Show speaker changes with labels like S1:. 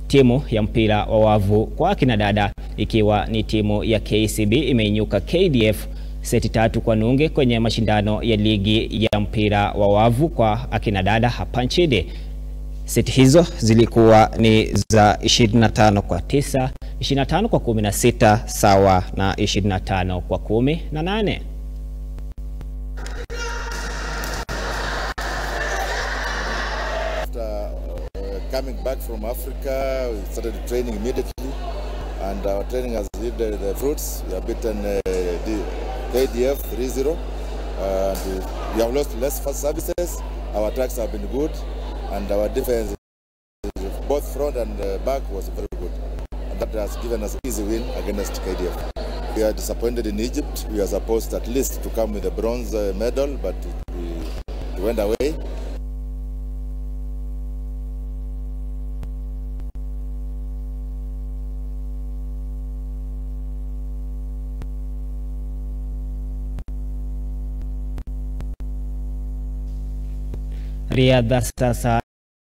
S1: Timu ya mpira wa wavu kwa akina dada ikiwa ni timu ya KCB imeinyuka KDF seti tatu kwa nunge kwenye mashindano ya ligi ya mpira wa wavu kwa akina dada hapa nchini. Seti hizo zilikuwa ni za 25 kwa 9, 25 kwa 16 sawa na 25 kwa 18.
S2: After uh, coming back from Africa, we started training immediately, and our training has yielded the fruits. We have beaten uh, the KDF 3-0, and we have lost less fast services. Our attacks have been good, and our defense, both front and uh, back, was very good. And that has given us easy win against KDF. We are disappointed in Egypt. We are supposed at least to come with a bronze uh, medal, but we, it went away.
S1: Riadha sasa